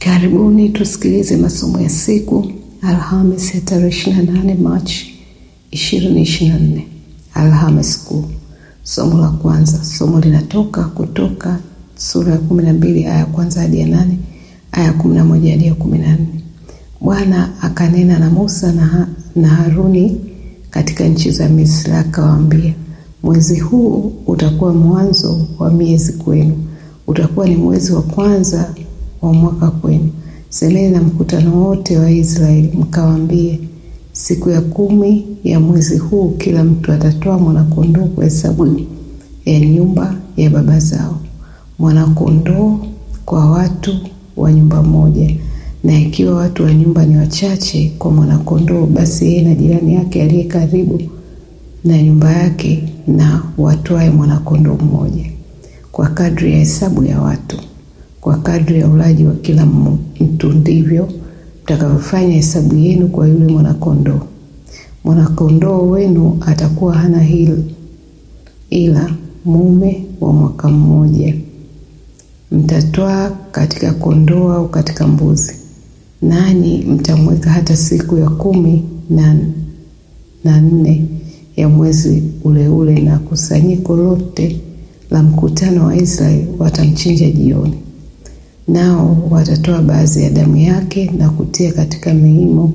Karibuni tusikilize masomo ya siku Alhamis ya tarehe 28 Machi 2024, Alhamis Kuu. Somo la kwanza, somo linatoka Kutoka sura ya 12 aya ya kwanza hadi ya nane, aya ya 11 hadi ya 14. Bwana akanena na Musa na, na Haruni katika nchi za Misri akawaambia, mwezi huu utakuwa mwanzo wa miezi kwenu, utakuwa ni mwezi wa kwanza wa mwaka kwenu. Semeni na mkutano wote wa Israeli mkawaambie, siku ya kumi ya mwezi huu kila mtu atatoa mwanakondoo kwa hesabu ya nyumba ya baba zao, mwanakondoo kwa watu wa nyumba moja. Na ikiwa watu wa nyumba ni wachache kwa mwanakondoo, basi yeye na jirani yake aliye karibu na nyumba yake na watwae mwanakondoo mmoja, kwa kadri ya hesabu ya watu kwa kadri ya ulaji wa kila mtu ndivyo mtakavyofanya hesabu yenu kwa yule mwanakondoo. Mwanakondoo wenu atakuwa hana hil, ila mume wa mwaka mmoja. Mtatwaa katika kondoo au katika mbuzi, nanyi mtamweka hata siku ya kumi na, na nne ya mwezi ule ule, na kusanyiko lote la mkutano wa Israeli watamchinja jioni nao watatoa baadhi ya damu yake na kutia katika miimo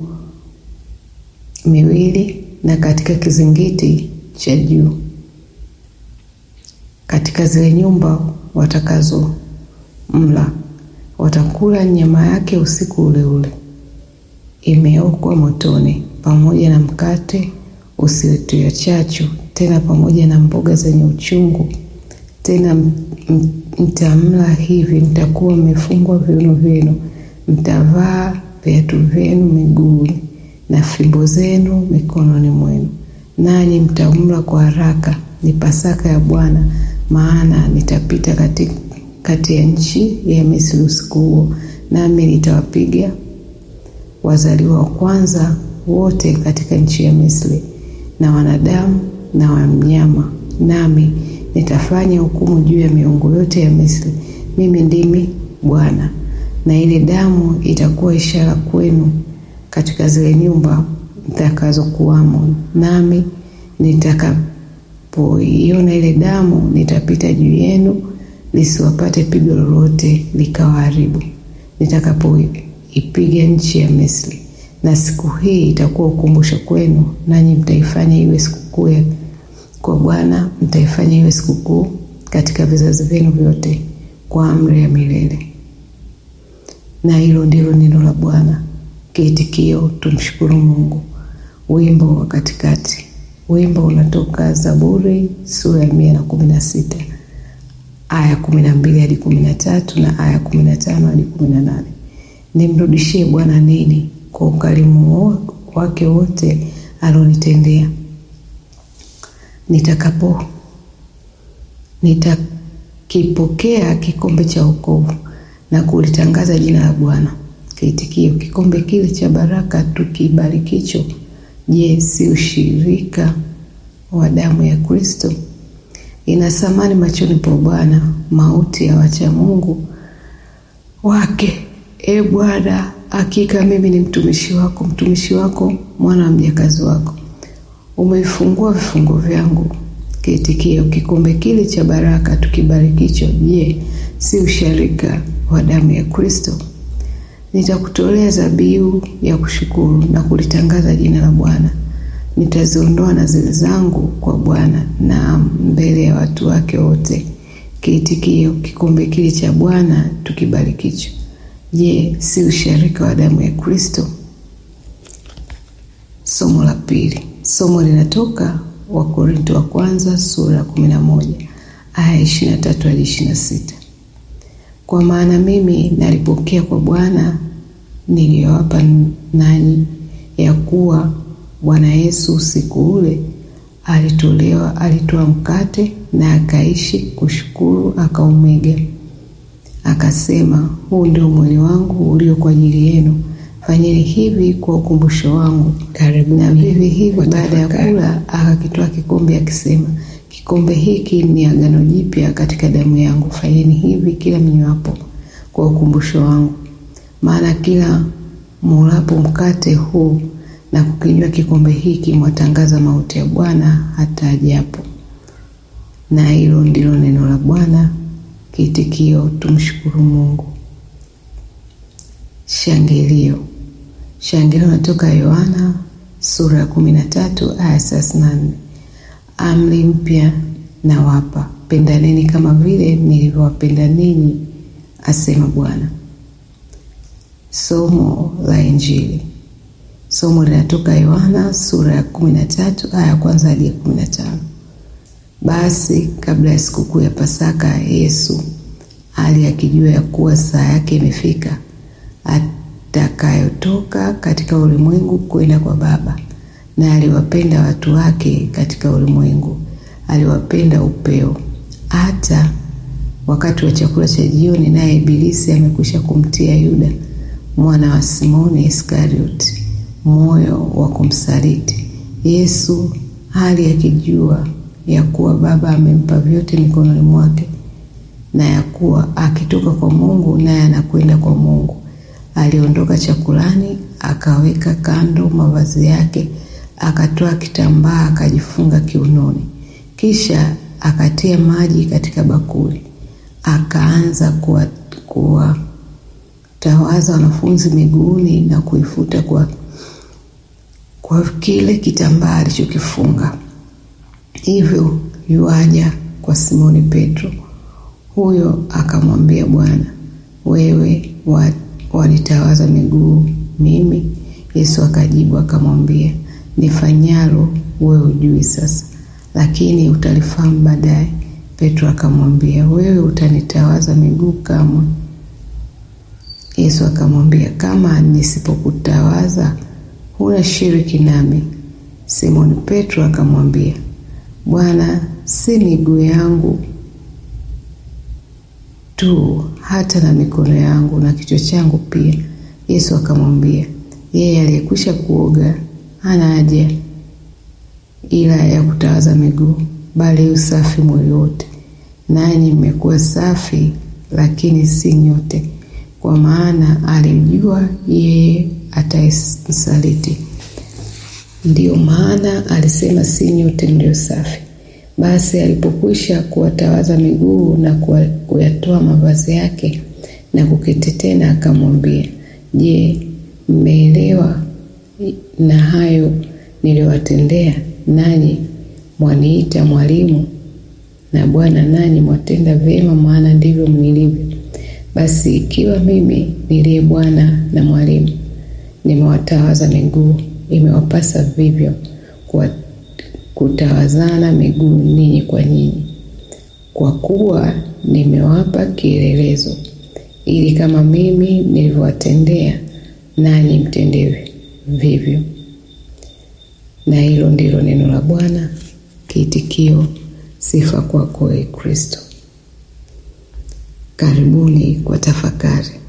miwili na katika kizingiti cha juu katika zile nyumba watakazo mla. Watakula nyama yake usiku ule ule, imeokwa motoni, pamoja na mkate usiotiwa chachu, tena pamoja na mboga zenye uchungu tena mtamla hivi, mtakuwa mmefungwa viuno vyenu, mtavaa viatu vyenu miguuni na fimbo zenu mikononi mwenu, nanyi mtamla kwa haraka. Ni Pasaka ya Bwana, maana nitapita kati, kati ya nchi ya Misri usiku huo, nami nitawapiga wazaliwa wa kwanza wote katika nchi ya Misri, na wanadamu na wanyama, nami nitafanya hukumu juu ya miungu yote ya Misri. Mimi ndimi Bwana. Na ile damu itakuwa ishara kwenu katika zile nyumba mtakazokuwamo, nami nitakapoiona ile damu nitapita juu yenu, lisiwapate pigo lolote likawaharibu, nitakapoipiga nchi ya Misri. Na siku hii itakuwa ukumbusho kwenu, nanyi mtaifanya iwe sikukuu kwa Bwana mtaifanya iwe sikukuu katika vizazi vyenu vyote kwa amri ya milele. Na hilo ndilo neno la Bwana. Kiitikio, tumshukuru Mungu. Wimbo wa katikati. Wimbo unatoka Zaburi sura ya mia na kumi na sita aya kumi na mbili hadi kumi na tatu na aya kumi na tano hadi kumi na nane Nimrudishie Bwana nini kwa ukarimu wake wote alionitendea nitakapo nitakipokea kikombe cha wokovu na kulitangaza jina la Bwana. Kiitikio, kikombe kile cha baraka tukibarikicho, je, si ushirika wa damu ya Kristo? Ina thamani machoni pa Bwana mauti ya wacha Mungu wake. E Bwana, hakika mimi ni mtumishi wako, mtumishi wako, mwana wa mjakazi wako umeifungua vifungo vyangu. Kiitikio, kikombe kile cha baraka tukibarikicho, je, si usharika wa damu ya Kristo? Nitakutolea dhabihu ya kushukuru na kulitangaza jina la Bwana. Nitaziondoa nadhiri zangu kwa Bwana, naam, mbele ya watu wake wote. Kiitikio, kikombe kile cha Bwana tukibarikicho, je, si usharika wa damu ya Kristo? Somo la pili. Somo linatoka Wakorinto wa kwanza sura ya kumi na moja aya ishirini na tatu hadi ishirini na sita Kwa maana mimi nalipokea kwa Bwana niliyowapa nanyi, ya kuwa Bwana Yesu usiku ule alitolewa, alitoa mkate na akaishi kushukuru, akaumega, akasema, huu ndio mwili wangu ulio kwa ajili yenu Fanyeni hivi kwa ukumbusho wangu. Karibu na vivi hivi, baada ya kula, akakitoa kikombe akisema, kikombe hiki ni agano jipya katika damu yangu. Fanyeni hivi kila mnywapo kwa ukumbusho wangu. maana kila mulapo mkate huu na kukinywa kikombe hiki mwatangaza mauti ya Bwana hata ajapo. Na hilo ndilo neno la Bwana. Kiitikio: tumshukuru Mungu. Shangilio. Shangilio natoka Yohana sura ya kumi na tatu aya thelathini na nne amri mpya nawapa, pendaneni kama vile nilivyowapenda ninyi, asema Bwana. Somo la Injili. Somo linatoka Yohana sura ya kumi na tatu aya ya kwanza hadi ya kumi na tano. Basi kabla ya sikukuu ya Pasaka, Yesu hali akijua ya kuwa saa yake imefika atakayotoka katika ulimwengu kwenda kwa Baba, na aliwapenda watu wake katika ulimwengu, aliwapenda upeo. Hata wakati wa chakula cha jioni, naye Ibilisi amekwisha kumtia Yuda mwana wa Simoni Iskarioti moyo wa kumsaliti Yesu, hali akijua ya kuwa Baba amempa vyote mikononi mwake na ya kuwa akitoka kwa Mungu naye anakwenda kwa Mungu. Aliondoka chakulani, akaweka kando mavazi yake, akatoa kitambaa akajifunga kiunoni, kisha akatia maji katika bakuli, akaanza kuwatawaza wanafunzi miguuni na kuifuta kwa, kwa kile kitambaa alichokifunga. Hivyo yuaja kwa Simoni Petro. Huyo akamwambia, Bwana, wewe wanitawaza miguu mimi? Yesu akajibu akamwambia, nifanyalo wewe hujui sasa, lakini utalifahamu baadaye. Petro akamwambia, wewe utanitawaza miguu kamwe? Yesu akamwambia, kama nisipokutawaza huna shiriki nami. Simoni Petro akamwambia, Bwana, si miguu yangu tu hata na mikono yangu na kichwa changu pia. Yesu akamwambia, yeye aliyekwisha kuoga hana haja ila ya kutawaza miguu, bali usafi mwili wote. Nanyi mmekuwa safi, lakini si nyote, kwa maana alimjua yeye atayemsaliti. Ndiyo maana alisema si nyote mlio safi. Basi alipokwisha kuwatawaza miguu na kuyatoa mavazi yake na kuketi tena, akamwambia, Je, mmeelewa na hayo niliyowatendea? Nanyi mwaniita mwalimu na Bwana, nanyi mwatenda vyema, maana ndivyo nilivyo. Basi ikiwa mimi niliye Bwana na mwalimu nimewatawaza miguu, imewapasa vivyo kwa kutawazana miguu ninyi kwa nyinyi, kwa kuwa nimewapa kielelezo, ili kama mimi nilivyowatendea nanyi mtende vivyo. Na hilo ndilo neno la Bwana. Kiitikio: sifa kwako, ee Kristo. Karibuni kwa tafakari.